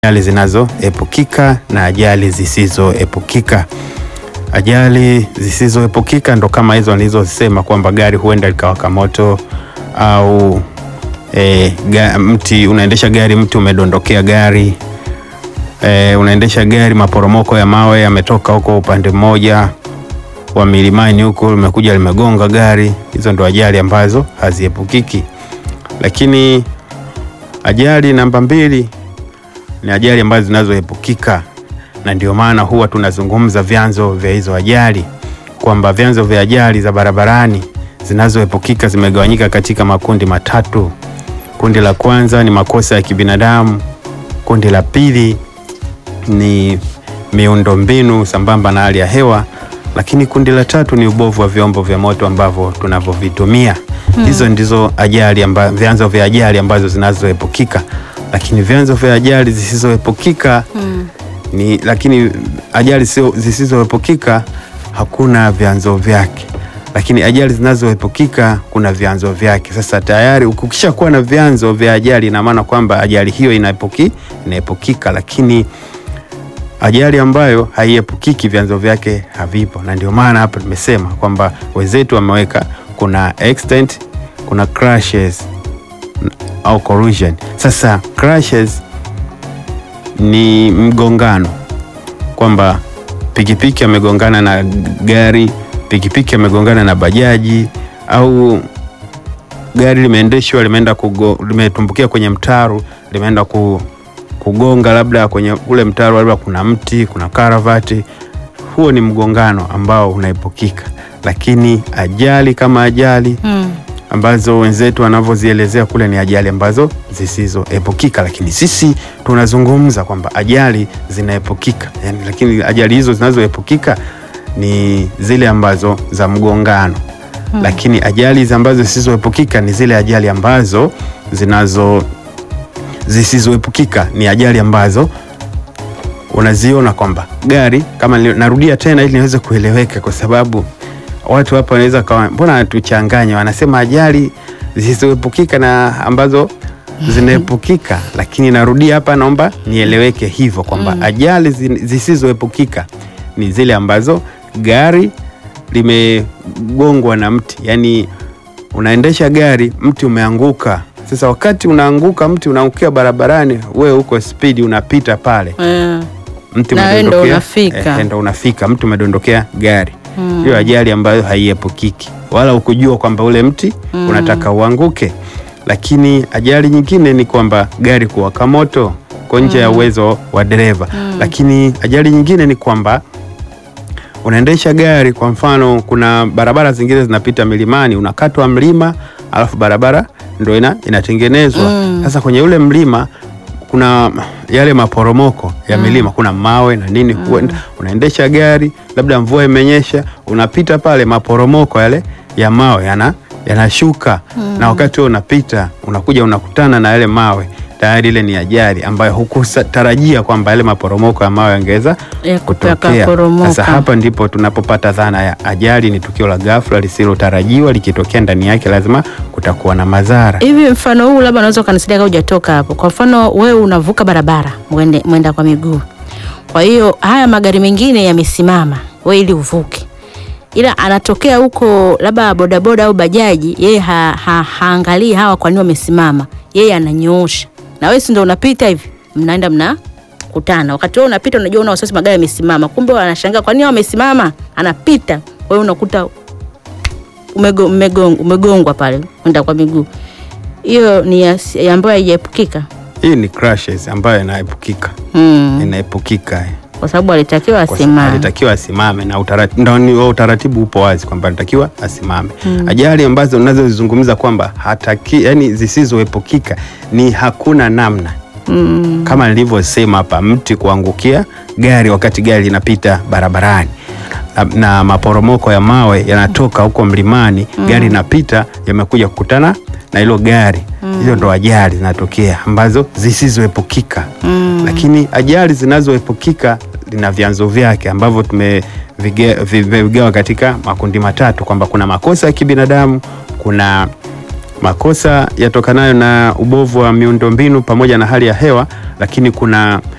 ajali zinazoepukika na ajali zisizoepukika. Ajali zisizoepukika ndo kama hizo nilizosema kwamba gari huenda likawaka moto au e, ga, mti unaendesha gari, mti umedondokea gari e, unaendesha gari, maporomoko ya mawe yametoka huko upande mmoja wa milimani huko limekuja limegonga gari. Hizo ndo ajali ambazo haziepukiki. Lakini ajali namba mbili ni ajali ambazo zinazoepukika, na ndio maana huwa tunazungumza vyanzo vya hizo ajali kwamba vyanzo vya ajali za barabarani zinazoepukika zimegawanyika katika makundi matatu. Kundi la kwanza ni makosa ya kibinadamu, kundi la pili ni miundombinu sambamba na hali ya hewa, lakini kundi la tatu ni ubovu wa vyombo vya moto ambavyo tunavyovitumia. Hmm. Hizo ndizo ajali amba, vyanzo vya ajali ambazo zinazoepukika, lakini vyanzo vya ajali zisizoepukika Hmm. ni lakini ajali sio zisizoepukika hakuna vyanzo vyake, lakini ajali zinazoepukika kuna vyanzo vyake. Sasa tayari ukisha kuwa na vyanzo vya ajali, ina maana kwamba ajali hiyo inaepuki, inaepukika, lakini ajali ambayo haiepukiki vyanzo vyake havipo, na ndio maana hapa tumesema kwamba wenzetu wameweka kuna accident, kuna crashes au collision. Sasa crashes ni mgongano kwamba pikipiki amegongana na gari, pikipiki amegongana na bajaji, au gari limeendeshwa limeenda kugo, limetumbukia kwenye mtaro limeenda ku, kugonga labda kwenye ule mtaro, labda kuna mti, kuna karavati. Huo ni mgongano ambao unaepukika, lakini ajali kama ajali Hmm. ambazo wenzetu wanavyozielezea kule ni ajali ambazo zisizoepukika, lakini sisi tunazungumza kwamba ajali zinaepukika yani, lakini ajali hizo zinazoepukika ni zile ambazo za mgongano Hmm. lakini ajali ambazo zisizoepukika ni zile ajali ambazo zinazo zisizoepukika ni ajali ambazo unaziona kwamba gari kama nili- narudia tena ili niweze kueleweka, kwa sababu watu hapa wanaweza kawa mbona wanatuchanganya, wanasema ajali zisizoepukika na ambazo zinaepukika, lakini narudia hapa, naomba nieleweke hivyo kwamba Mm. ajali zi- zisizoepukika ni zile ambazo gari limegongwa na mti, yani unaendesha gari, mti umeanguka. Sasa wakati unaanguka, mti unaangukia barabarani, wewe uko spidi unapita pale Eh. mti Na wewe ndo umedondokea, unafika. eh, ndo unafika, mti umedondokea gari. Hmm. Hiyo ajali ambayo haiepukiki, wala ukujua kwamba ule mti Mm. unataka uanguke. Lakini ajali nyingine ni kwamba gari kuwaka moto ko nje ya uwezo wa dereva. Mm. Lakini ajali nyingine ni kwamba unaendesha gari, kwa mfano, kuna barabara zingine zinapita milimani, unakatwa mlima, alafu barabara ndo ina, inatengenezwa Mm. sasa kwenye ule mlima kuna yale maporomoko ya milima, kuna mawe na nini. Huenda unaendesha gari, labda mvua imenyesha, unapita pale, maporomoko yale ya mawe yana yanashuka, na wakati huo unapita, unakuja unakutana na yale mawe, tayari ile ni ajali ambayo hukutarajia kwamba yale maporomoko ya mawe yangeweza Ya kutokea. yakaporomoka. Sasa hapa ndipo tunapopata dhana ya ajali ni tukio la ghafla lisilotarajiwa, likitokea ndani yake lazima kutakuwa na madhara. Hivi mfano huu labda unaweza ukanisaidia kama hujatoka hapo. Kwa mfano wewe unavuka barabara mwende, mwenda kwa miguu, kwa hiyo haya magari mengine yamesimama, wewe ili uvuke, ila anatokea huko labda bodaboda au bajaji, yeye ha, ha, haangalii hawa kwa nini wamesimama, yeye ananyoosha, na wewe si ndio unapita hivi, mnaenda mnakutana. Wakati wewe unapita, unajua una wasiwasi, magari yamesimama, kumbe wanashangaa kwa nini wamesimama, anapita, wewe unakuta umego- umegong- umegongwa pale kwenda kwa miguu. Hiyo ni ya- ya ambayo haijaepukika Hii ni crashes ambayo inaepukika, hmm. inaepukika kwa sababu alitakiwa Kwa sababu asimame. alitakiwa asimame na utaratibu, ndo ni- utaratibu upo wazi kwamba alitakiwa asimame. Ajali ambazo unazozizungumza kwamba hataki, yani zisizoepukika ni hakuna namna Mm. kama nilivyosema hapa, mti kuangukia gari wakati gari linapita barabarani na, na maporomoko ya mawe yanatoka huko mlimani, gari linapita, yamekuja kukutana na hilo gari. Hizo ndo ajali zinatokea ambazo zisizoepukika. Mm. Lakini ajali zinazoepukika lina vyanzo vyake ambavyo tumevigawa katika makundi matatu, kwamba kuna makosa ya kibinadamu, kuna makosa yatokanayo na ubovu wa miundombinu pamoja na hali ya hewa, lakini kuna